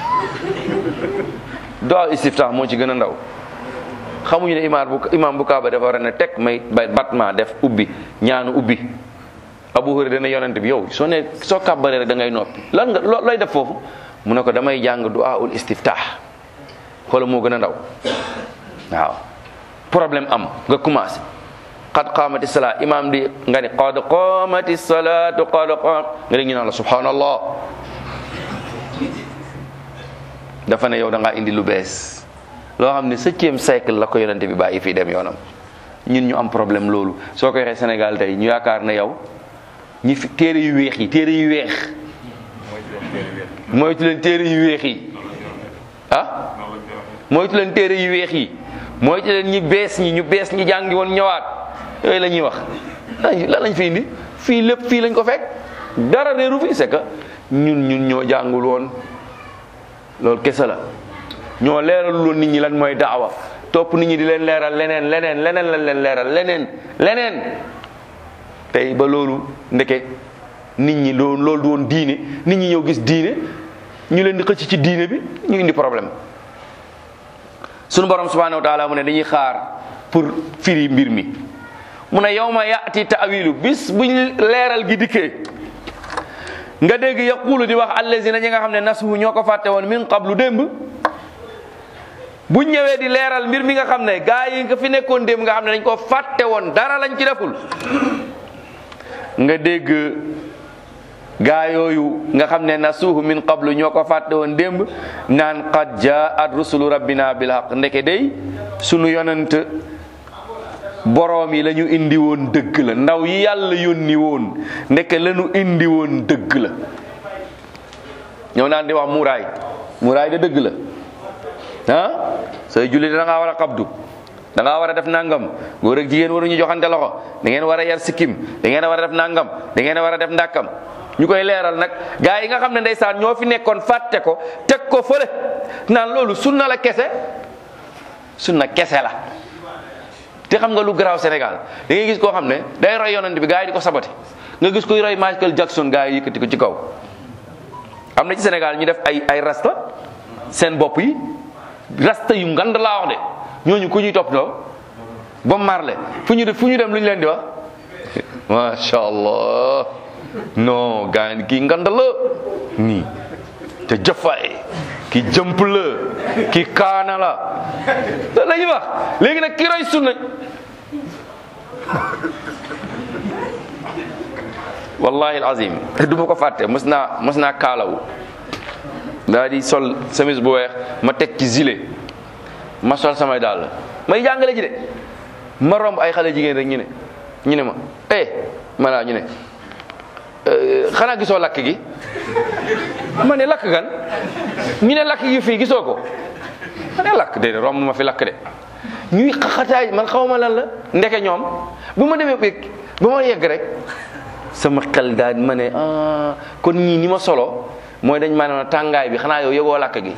doo istiftaax moo ci gën a ndaw xamuñu ne imaam bu imaam bu kaaba dafa war a ne teg may bay batma def ubbi ñaanu ubbi abu hurayra dana yonent bi yow soo ne soo kàbbaree rek da ngay noppi lan nga loo looy def foofu mu ne ko damay jàng du'a ul istiftah xoola moo gën a ndaw waaw problème am nga commencé qad qaamati salaa imaam di nga ni qad qaamati salaatu qad qaam nga dégg ñu naan la subhanallah dafa ne yow da ngaa indi lu bees loo xam ne septième siècle la ko yonente bi bàyyi fii dem yoonam ñun ñu am problème loolu soo ko waxee Sénégal tey ñu yaakaar ne yow ñi fi téere yu weex yi téere yu weex moytu leen téere yu weex yi ah moytu leen téere yu weex yi moytu leen ñi bees ñi ñu bees ñi jàngi woon ñëwaat yooyu la ñuy wax lan lañ fi indi fii lépp fii lañ ko fekk dara réeru fi c'est que ñun ñun ñoo jàngul woon loolu kese la ñoo leeralul woon nit ñi lan mooy daawa topp nit ñi di leen leeral leneen leneen leneen lañ leen leeral leneen leneen tey ba loolu ndeke nit ñi loolu loolu du woon diine nit ñi ñëw gis diine ñu leen di xëcc ci diine bi ñu indi problème sunu borom subhanahu wa taala mu ne dañuy xaar pour firi mbir mi mu ne yawma yaati taawilu bis buñ leeral gi dikkee nga dégg yaqulu di wax allazina ñi nga xam ne nasuhu ñoo ko fàtte woon min qablu démb buñ ñëwee di leeral mbir mi nga xam ne gaa yi nga fi nekkoon démb nga xam ne dañ ko fàtte woon dara lañ ci deful nga dégg gaa yooyu nga xam ne nasuhu min qablu ñoo ko fàtte woon démb naan qad jaat rusulu rabbina bil haq ndeke day sunu yonent boroom yi la ñu indi woon dëgg la ndaw yi yàlla yónni woon ndeke la ñu indi woon dëgg la ñëw naan di wax muuraay muuraay de dëgg la ah sooy julli da ngaa war a xabdu da ngaa war a def nangam góor ak jigéen waruñu joxante loxo da ngeen war a yar sikkim da ngeen war a def nangam da ngeen war a def ndàkkam ñu koy leeral nag gaa yi nga xam ne ndeysaan ñoo fi nekkoon fàtte ko teg ko fële naan loolu sunna la kese sunna kese la te xam nga lu garaaw Sénégal da ngay gis koo xam ne day roy yonent bi gaa yi di ko sabote nga gis koy roy Michael Jackson gaa yi yëkkati ko ci kaw am na ci Sénégal ñu def ay ay rasta seen bopp yi rasta yu ngand laa wax de ñooñu ku ñuy topp loo ba marle fu ñu def fu ñu dem lu ñu leen di wax macha allah non gaa yi kii ngand la nii te jëfaay ki jëmp la ki kaana la loolu la ñuy wax léegi nag ki roy sunna wallahi alazim du ma ko fàtte mës naa mës naa kaalawu daa di sol chemise bu weex ma teg ci gilet ma sol samay dàll may jàngale ji de ma romb ay xale jigéen rek ñu ne ñu ne ma eh ma naa ñu ne xanaa gisoo lakk gi ma ne lakk gan ñu ne lakk gi fii gisoo ko ma ne lakk de romb ma fi lakk de ñuy xaxataay man xaw ma lan la ndeke ñoom bu ma demee béeg ba ma yegg rek sama xel daal ma ne ah kon ñii ni ma solo mooy dañ ma ne tàngaay bi xanaa yow yëgoo lakk gi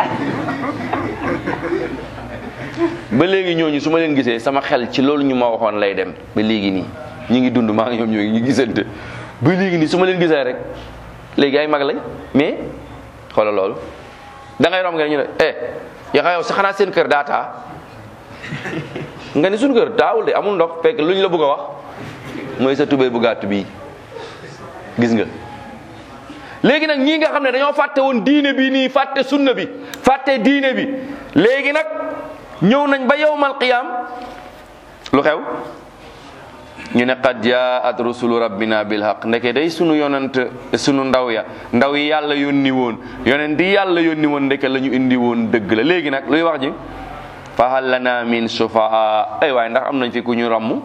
ba léegi ñooñu su ma leen gisee sama xel ci loolu ñu ma waxoon lay dem ba léegi nii ñu ngi dund maa ngi ñoom ñoo ngi gisante ba léegi nii su ma leen gisee rek léegi ay mag lañ mais xoolal loolu da ngay romb nga ñu ne eh yaa yow sa xanaa seen kër daa taa nga ne suñu kër daawul de amul ndox fekk luñ la bëgg a wax mooy sa tubéy bu gàtt bii gis nga léegi nag ñii nga xam ne dañoo fàtte woon diine bi nii fàtte sunna bi fàtte diine bi léegi nag ñëw nañ ba yawmal qiyam lu xew ñu ne qad jaat rusulu rabbina bil haq ndeke day sunu yonent sunu ndaw ya ndaw yi yàlla yónni woon yonent yi yàlla yónni woon ndeke la ñu indi woon dëgg la léegi nag luy wax ji fa hal lana min sufaa ay waaye ndax am nañ fi ku ñu ràmm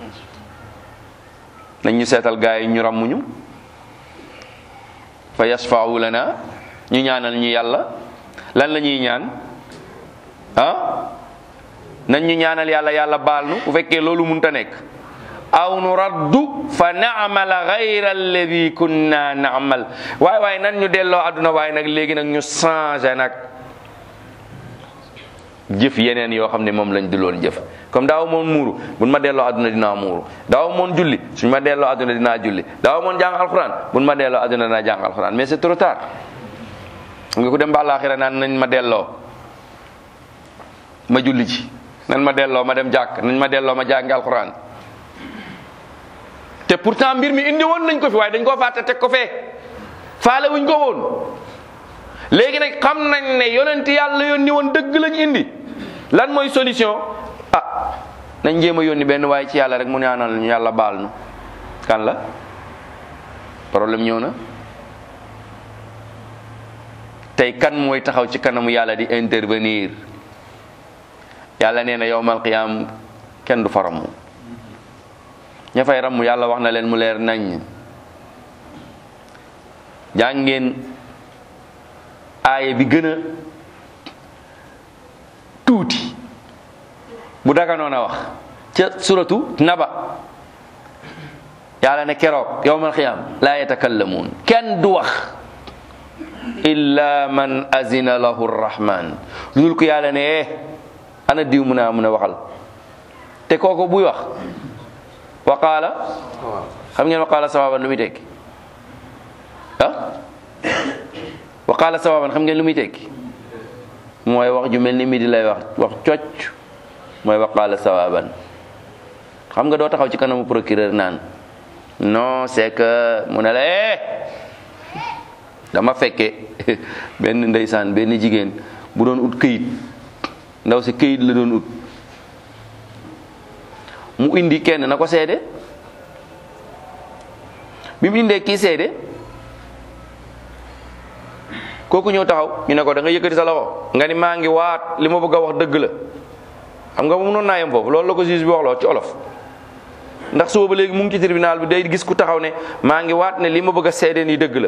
nañ ñu seetal gaay yi ñu ràmmuñu fa yasfau lana ñu ñaanal ñu yàlla lan la ñuy ñaan ah nañ ñu ñaanal yàlla yàlla baal nu bu fekkee loolu munta nekk aw nu raddu fa naamala gayra alladi kunna naamal waaye waaye nan ñu delloo àdduna waaye nag léegi nag ñu changé nag jëf yeneen yoo xam ne moom lañ di loon jëf comme daaw moon muuru buñ ma delloo àdduna dinaa muuru daaw moon julli suñ ma delloo àdduna dinaa julli daaw moon jàng alxuraan buñ ma delloo àdduna dinaa jàng alxuraan mais c'est trop tard xam nga ku dem ba àllaaxira naan nañ ma delloo ma julli ci nañ ma delloo ma dem jàkk nañ ma delloo ma jàngi alxuraan te pourtant mbir mi indi woon nañ ko fi waaye dañ koo fàtte teg ko fee faale wuñ ko woon léegi nag xam nañ ne yonent yàlla yónni woon dëgg lañ indi lan mooy solution ah nañ jéem a yónni benn waaye ci yàlla rek mu ñaanal ñu yàlla baal nu kan la problème ñëw na tey kan mooy taxaw ci kanamu yàlla di intervenir yàlla nee na yowmal qiyaam kenn du fa ramm ña fay ramm yàlla wax na leen mu leer nañ jàngeen aaye bi gën a tuuti bu daganoon a wax ca suratu naba yàlla ne keroog yowmal qiyaam laa yatakallamuun kenn du wax illa man azina lahu rrahman lu dul ko yàlla ne eh ana diw mun a mun a waxal te kooku buy wax waqaala xam ngeen waqaala sawaban lu muy tekki ah waqaala sawaban xam ngeen lu muy tekki mooy wax ju mel ni mi di lay wax wax cocc mooy waqaala sawaban xam nga doo taxaw ci kanamu procureur naan non c'est que mu ne la eh dama fekke benn ndeysaan benn jigéen bu doon ut këyit ndaw si këyit la doon ut mu indi kenn na ko seede bi mu indee kii seede kooku ñëw taxaw ñu ne ko da nga yëkkati sa loxo nga ni maa ngi waat li ma bëgg a wax dëgg la xam nga mu noon naa yem foofu loolu la ko juge bi wax loo ci olof ndax suba ba léegi mu ngi ci tribunal bi day gis ku taxaw ne maa ngi waat ne li ma bëgg a seede nii dëgg la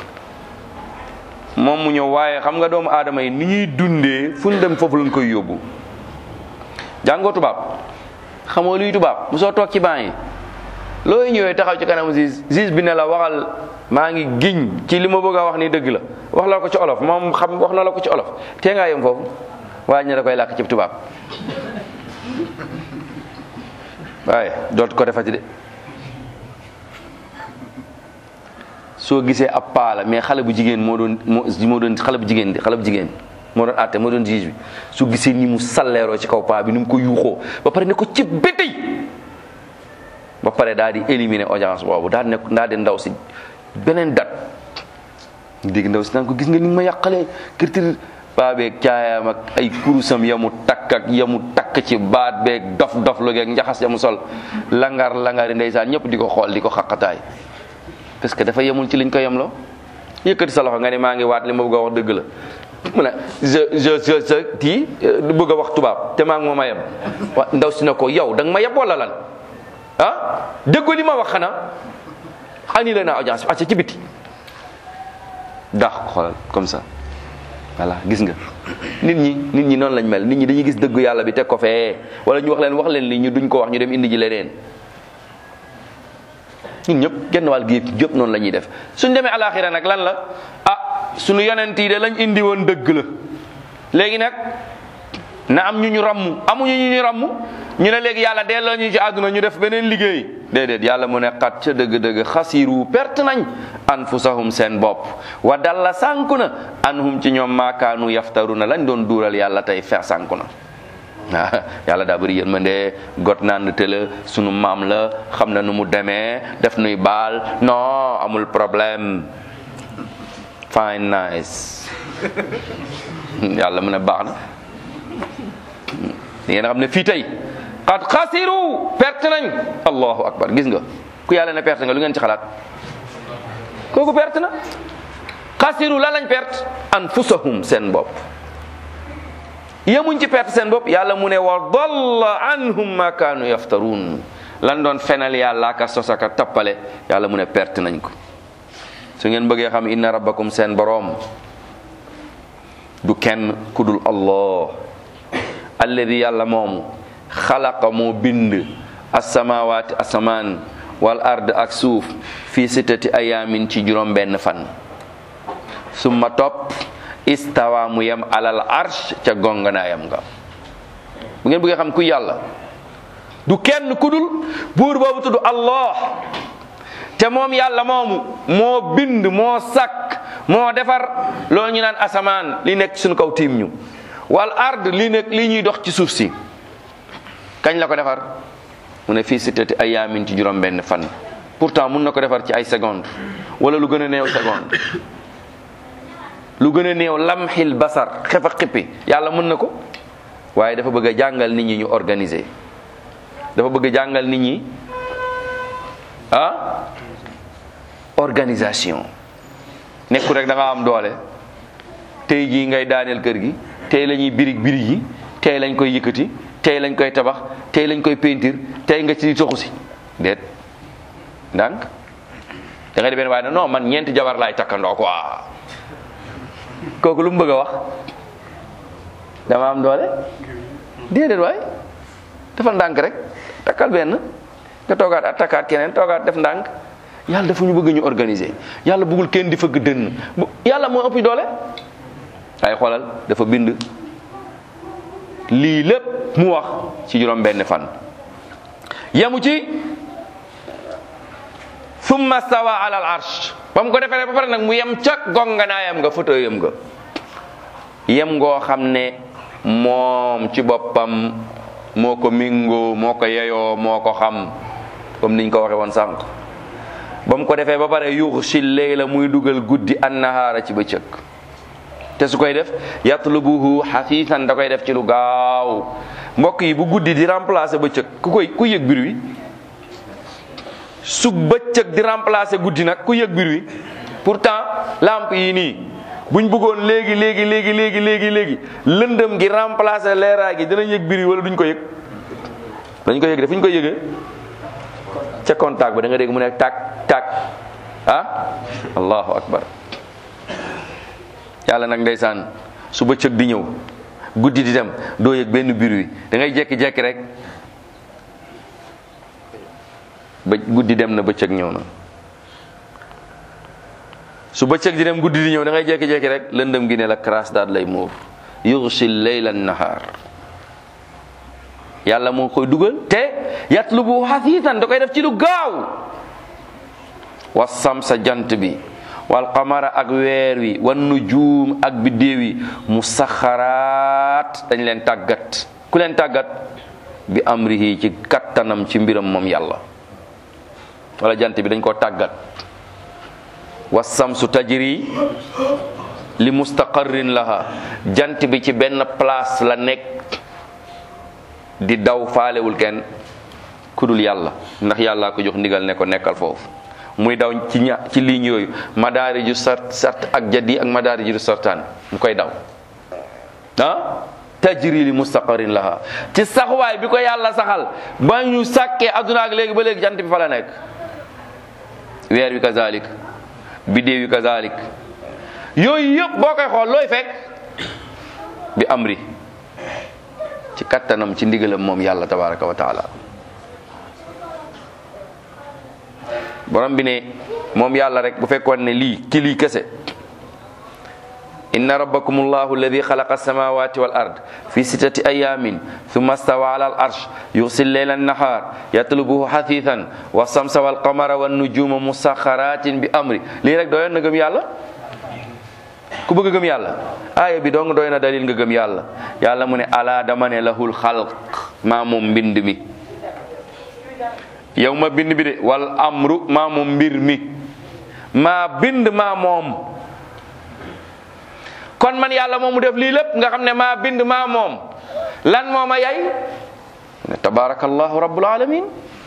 moom mu ñëw waaye xam nga doomu aadama yi ni ñuy dundee fu ñu dem foofu lañ koy yóbbu jàngoo tubaab xamoo luy tubaab mu soo toog ci banc yi looy ñëwee taxaw ci kanamu juge juge bi ne la waxal maa ngi giñ ci li ma bëgg a wax ni dëgg la wax la ko ci olof moom xam wax na la ko ci olof tee ngaa yem foofu waaye ñu da koy làkk ci tubaab waaye dootu ko defati de soo gisee ab paa la mais xale bu jigéen moo doon moo moo doon xale bu jigéen xale bu jigéen moo doon àtte moo doon juge bi su gisee ni mu salleeroo ci kaw paa bi ni mu ko yuuxoo ba pare ne ko ci bétey ba pare daal di éliminer audience boobu daal di ne daal di ndaw si beneen dat dégg ndaw si naan ko gis nga ni ma yàqalee kërtir paa beeg caayam ak ay kurusam yamu takk ak yamu takk ci baat beeg dof dof lu geeg njaxas yamu sol langar langari ndeysaan ñëpp di ko xool di ko xaqataay parce que dafa yemul ci liñ ko yemloo yëkkati sa loxo nga ne maa ngi waat li ma bëgg a wax dëgg la mu ne je je je je kii du bëgg a wax tubaab te maa ngi moo ma yem wa ndaw si ne ko yow da nga ma yeb wala lan ah déggu li ma wax xanaa annulé naa audience bi acca ci biti dax ko xoolal comme ça voilà gis nga nit ñi nit ñi noonu lañ mel nit ñi dañuy gis dëggu yàlla bi teg ko fee wala ñu wax leen wax leen li ñu duñ ko wax ñu dem indi ji leneen ñun ñëpp genn wàll gi yëpp noonu la ñuy def suñ demee alaxira nag lan la ah suñu yonent yi de lañ indi woon dëgg la léegi nag na am ñu ñu ramm amuñu ñu ñu ramm ñu ne léegi yàlla delloo ñu ci àdduna ñu def beneen liggéey déedéet yàlla mu ne xat ca dëgg-dëgg xasiru perte nañ anfusahum seen bopp wa dalla sànku na anhum ci ñoom maakaanu yaftaru na lañ doon duural yàlla tey fer sànku na waaw yàlla daa bëri yërmande got naan te la sunu maam la xam na nu mu demee def nuy baal non amul problème fine nice yàlla mu ne baax na di ngeen xam ne fii tey qad xasiru perte nañ allahu akbar gis nga ku yàlla ne perte nga lu ngeen ci xalaat kooku perte na xasiru la lañ perte anfusahum seen bopp yemuñ ci perte seen bopp yàlla mu ne wa dalla anhum ma kaanu yaftaruun lan doon fenal yàlla ka sosaka tappale yàlla mu ne perte nañ ko su ngeen bëggee xam inna rabbakum seen boroom du kenn ku dul allah alladi yàlla moomu xalaqa moo bind asamawaati asamaan wal ard ak suuf fii sittati ayaamin ci juróom benn fan summa topp istawa mu yem alal arsh ca gonganaayam nga bu ngeen bëggee xam ku yàlla du kenn ku dul buur boobu tudd allah te moom yàlla moomu moo bind moo sàkk moo defar loolu ñu naan asamaan li nekk suñu kaw tiim ñu wal ard li nekk li ñuy dox ci suuf si kañ la ko defar mu ne fii sittati ayaamin ci juróom benn fan pourtant mun na ko defar ci ay seconde wala lu gën a néew seconde lu gën a néew lamxil basar xefa xippi yàlla mën na ko waaye dafa bëgg a jàngal nit ñi ñu organiser dafa bëgg a jàngal nit ñi ah organisation nekku rek da nga am doole tey jii ngay daaneel kër gi tey la ñuy birig birig yi tey lañ koy yëkkati tey lañ koy tabax tey lañ koy peinture tey nga ci toxu si déet ndànk da ngay di benn waaye ne non man ñeenti jabar laay takkandoo quoi kooku lu mu bëgg a wax dama am doole déedéet waay dafa ndànk rek takkal benn nga toogaat at takkaat keneen toogaat def ndànk yàlla dafa ñu bëgg ñu organiser yàlla bëggul kenn di fëgg dënn bu yàlla moo ëpp doole ay xoolal dafa bind lii lépp mu wax ci juróom benn fan yemu ci summa stawa ala al arsh ba mu ko defee ba pare nag mu yem ca gonganaayam nga fauteuilam nga yem ngoo xam ne moom ci boppam moo ko mingoo moo ko yeyoo moo ko xam comme niñ ko waxe woon sànq ba mu ko defee ba pare yuxshi leyla muy dugal guddi annahaara ci bëccëg te su koy def yatlubuhu xafiisan da koy def ci lu gaaw mbokk yi bu guddi di remplacer bëccëg ku koy ku yëg bir wi su bëccëg di remplacer guddi nag ku yëg bir wi pourtant lampe yi nii buñ bëggoon léegi léegi léegi léegi léegi léegi lëndëm gi remplacer leeraay gi dinañ yëg bir wi wala duñ ko yëg dañ ko yëg de fu ñu koy yëgee ca contact ba da nga dégg mu ne tak tak ah allahu akbar yàlla nag ndeysaan su bëccëg di ñëw guddi di dem doo yëg benn biir wi da ngay jekki-jekki rek ba guddi dem na bëccëg ñëw na su bëccëg di dem guddi di ñëw da ngay jekki-jekki rek lëndëm gi ne la crasse daal lay muur yughshi layla nahaar yàlla moo koy dugal te yatlubu hasiisan da koy def ci lu gaaw wasam sa jant bi wal qamara ak weer wi wan nujuum ak biddéew yi musaxaraat dañ leen tàggat ku leen tàggat bi amrihi ci kattanam ci mbiram moom yàlla wala jant bi dañ koo tàggat wasamsu tajri li mustaqarrin laha jant bi ci benn place la nekk di daw faalewul kenn ku dul yàlla ndax yàllaa ko jox ndigal ne ko nekkal foofu muy daw ci ña ci ligne yooyu madaari ju sart sart ak jaddi ak madaari ju sartaan mu koy daw ah tajri li mustaqarrin laha ci saxwaay bi ko yàlla saxal ba ñu sàkkee adduna ak léegi ba léegi jant bi fa la nekk weer wi kazalik biddéew wi kazalik yooyu yëpp boo koy xool looy fekk bi amri ci kattanam ci ndigalam moom yàlla tabaraka wa taala borom bi ne moom yàlla rek bu fekkoon ne lii ci lii kese inna rabbakum allahu alladi xalaqa alsamawati wal ard fi sittati ayamin thumma stawa ala al arsh yuxsi lleyla annahar yatlubuhu xathithan wa samsa wal qamara wan nujuma musaxaratin bi amri lii rek doyoon na gëm yàlla ku bëgg gëm yàlla aaya bi dong doy na dalil nga gëm yàlla yàlla mu ne ala dama ne lahul xalq maa moom mbind mi yow ma bind bi de wal amru maa moom mbir mi maa bind maa moom kon man yàlla moom mu def lii lépp nga xam ne maa bind maa moom lan moo ma yay ne tabarakallahu rabbul alamin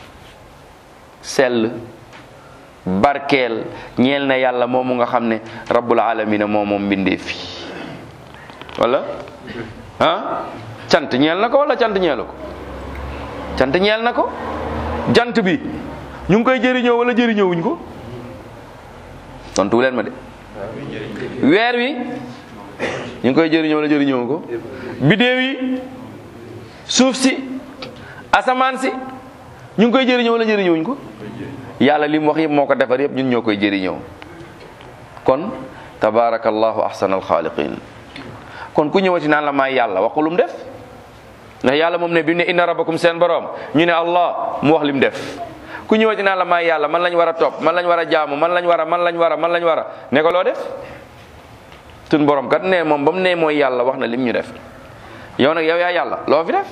sell barkeel ñeel na yàlla moomu nga xam ne rabbul alamin moo moom mbindee fi wala ah cant ñeel na ko wala cant ñeelu ko cant ñeel na ko jant bi ñu ngi koy jëriñoo wala jëriñoowuñ ko tontu leen ma de weer wi ñu ngi koy jëriñoo wala jëriñoowu ko bidéew yi suuf si asamaan si ñu ngi koy jëriñoo wala jëriñoowuñ ko yàlla li mu wax yëpp moo ko defar yëpp ñun ñoo koy jëriñoo kon tabarakallahu ahsanal xaaliqin kon ku ñëwati naan la maay yàlla waxu lu mu def ndax yàlla moom ne bi mu ne inna rabbakum seen borom ñu ne allah mu wax lim def ku ñëwati naan la maay yàlla man lañ war a topp man lañ war a jaamu man lañ war a man lañ war a man lañ war a ne ko loo def tun borom kat ne moom ba mu ne mooy yàlla wax na lim ñu def yow nag yow yaa yàlla loo fi def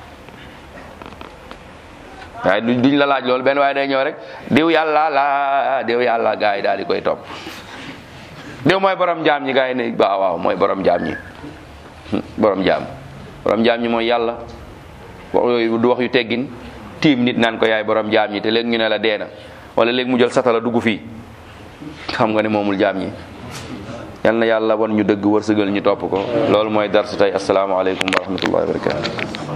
waaye duñ la laaj loolu benn waaye day ñëw rek diw yàlla la diw yàlla gaa yi daal di koy topp diw mooy borom jaam ñi gaa yi ne waaw waaw mooy borom jaam ñi borom jaam borom jaam ñi mooy yàlla wax yooyu du wax yu teggin tiim nit naan ko yaay borom jaam ñi te léegi ñu ne la dee na wala léegi mu jël satala dugg fii xam nga ne moomul jaam ñi yal na yàlla wan ñu dëgg wërsëgal ñu topp ko loolu mooy darsu tey asalaamaaleykum wa rahmatullahi wa barakatu